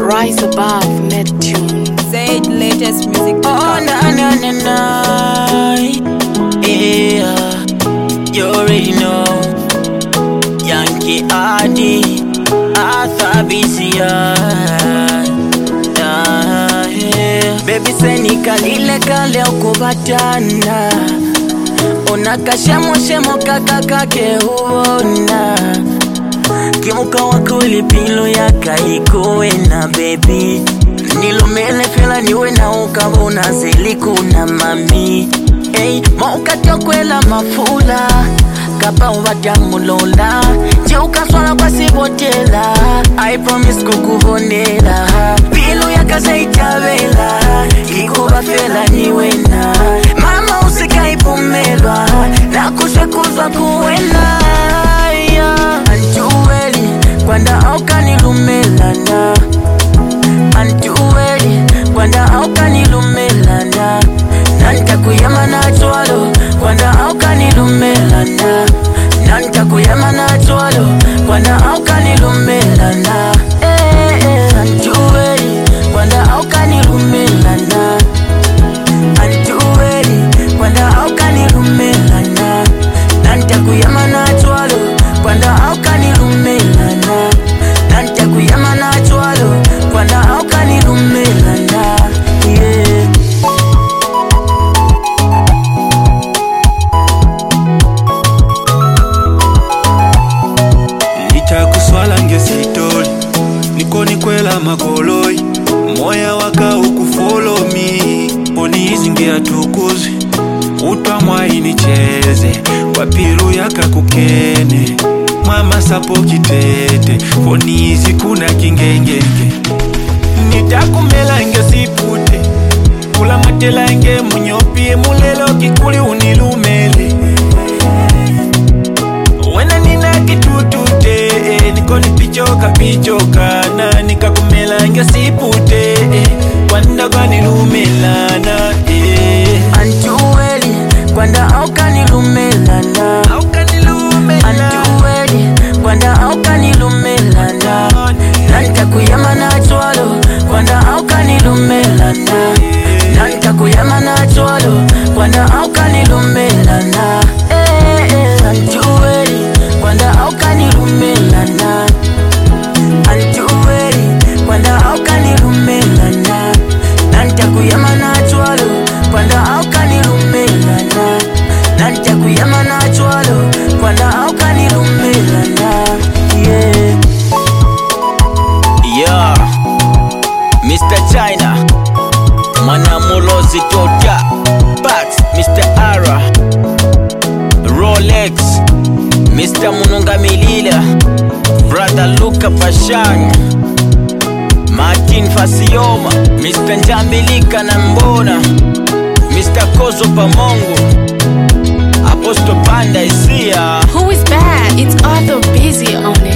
Rise above Neptune. Say the latest music. Oh na na na na Yeah You already know Yankee Adi Arthur Bisia Ah, yeah. Baby seni kalile kale ukubatana unakashemoshemo kakakake uona kimuka wakulipilo yakaikuwena bebi nilumele fela niwe na ukabona zilikuna mami Ey, maukatyokwela mafula kapa uvatyamulola jeukaswala kwasivotela i promise kukuvonela pilu yakazaityavela ikuvafela niwena mama usikaipumelwa nakushekuzwa kuwena yeah. anjuweli kwanda aukanilumelana anjuweli kwanda aukanilumelana nantakuyama nachwalo kwanda aukanilumelana nantakuyama nachwalo kwanda aukanilumelana eh, eh, anjuweli kwanda aukanilumelana anjuweli kwanda aukanilumelana nantakuyama nachwalo kwanda aukanilumelana nantakuyama nachwalo kwanda aukanilumelana yeah. nitakuswala ngesitoli nikonikwela makoloi moya waka ukufolomi ponizingia tukuzi utwamwainicheze wapiru yakakukene mwamasapo kitete ponizi kuna kingengenge nitakumela ngesipute kula matelange munyopie mulelo kikuli unilumele wena nina kitutute eh, nikoni pichoka pichoka na nikakumela ngesipute eh, kwanda kwanilumelana eh. anjuweli kwanda aukanilumelana anjuweli kwanda aukanilumelana nantakuyama nachwalo kwanda aukanilumelana nantakuyama nachwalo kwanda aukanilumelana Eh, eh, anjuweli kwanda aukanilumelana anjuweli kwanda aukanilumelana nantakuyama nachwalo kwanda aukanilumelana nantakuyama nachwalo kwanda aukanilumelana yeah. yeah. Mr. China Manamulozi Tota Bax Mr. Ara Rolex Mr. Mununga Milila Brother Luca Pashang Martin Fasioma Mr. Njambilika na Mbona Mr. Kozo Pamongo Apostle Panda Isia Who is bad? It's Arthur Busy on it.